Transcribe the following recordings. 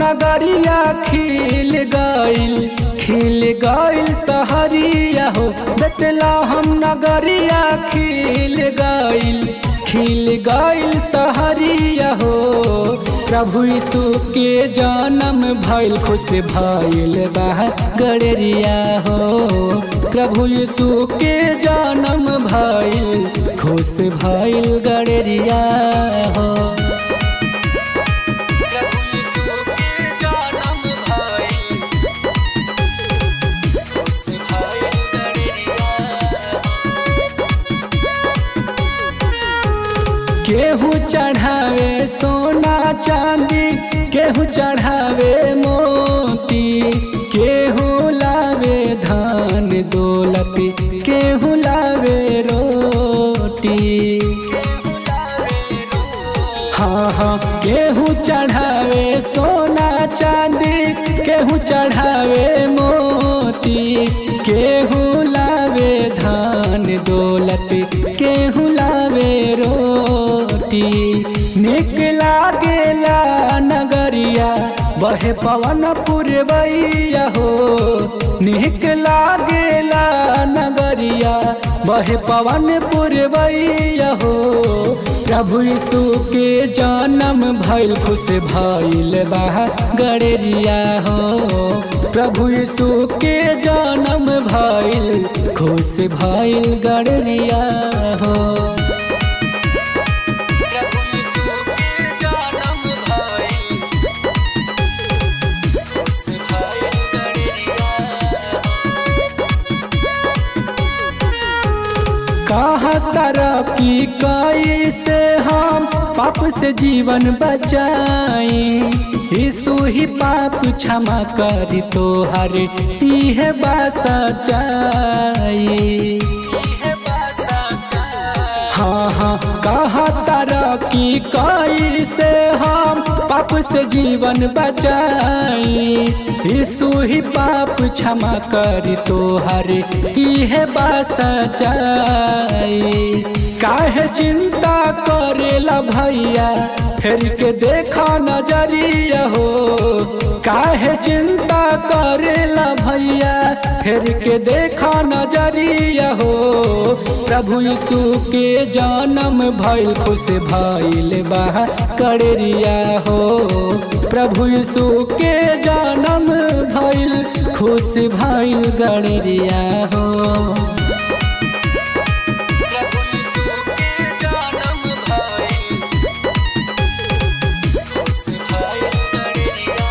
नगरिया खिल गइल खिल गइल सहरिया हो बेतला हम नगरिया खिल गइल खिल गइल सहरिया हो प्रभु यीशु के जन्म भइल खुश भइल बा गड़रिया हो प्रभु यीशु के जन्म भइल खुश भइल गड़रिया हो प्रभु यीशु के जन्म भइल खुश भइल गड़रिया केहू चढ़ावे सोना चांदी केहू चढ़ावे मोती केहू लावे धान दौलत केहू लावे रोटी हाँ हाँ केहू चढ़ावे सोना चांदी केहू चढ़ावे मोती केहू लावे धान दौलत केहू लावे रोटी निक लागेला नगरिया बहे पवन पुरवैया हो निक लागेला नगरिया बहे पवन पुरवैया हो प्रभु यीशु के जन्म भइल खुश भइल बा गड़रिया हो प्रभु यीशु के जन्म भइल खुश भइल गड़रिया हो प्रभु यीशु के जन्म भइल खुश भइल गड़रिया कहा तरक्की कई से हम पाप से जीवन बचाई यीशु ही पाप क्षमा करी तो हर इहे बासा चाई हाँ हाँ कहा तरक्की कई से हम पाप से जीवन बचाई यीशु ही पाप क्षमा करी तो हर इहे बास चाई काहे चिंता करेला भैया फिर के देखा नजरिया हो काहे चिंता करेला भैया फिर के देखा नजरिया हो प्रभु यीशु के जन्म भइल खुश भइल बा कड़रिया हो प्रभु यीशु के जन्म भइल खुश भइल गड़रिया हो प्रभु यीशु के जन्म भइल खुश भइल गड़रिया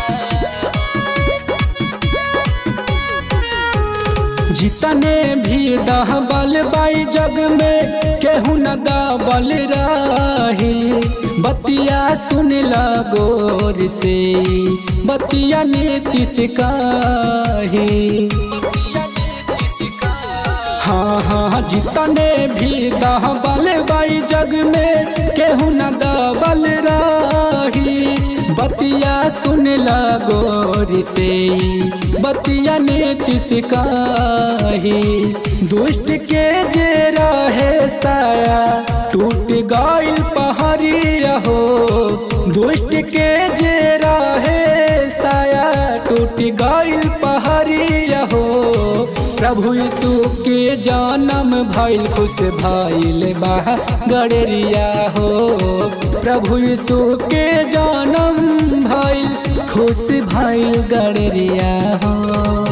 जितने भी दहबल बाई जग में केहू न दाबल रही बतिया सुन गोर से बतिया नीति सिकाही हाँ हाँ जितने भी दहबल बाई जग में केहू न दबल रही बतिया सुन गोर से बतिया नीति सिकाही दुष्ट के जे रहे साया टूट गइल पहरिया हो दुष्ट के जे रहे साया टूट गइल पहरिया हो प्रभु यीशु के जन्म भइल खुश भइल बा गड़रिया हो प्रभु यीशु के जन्म भइल खुश भइल गड़रिया हो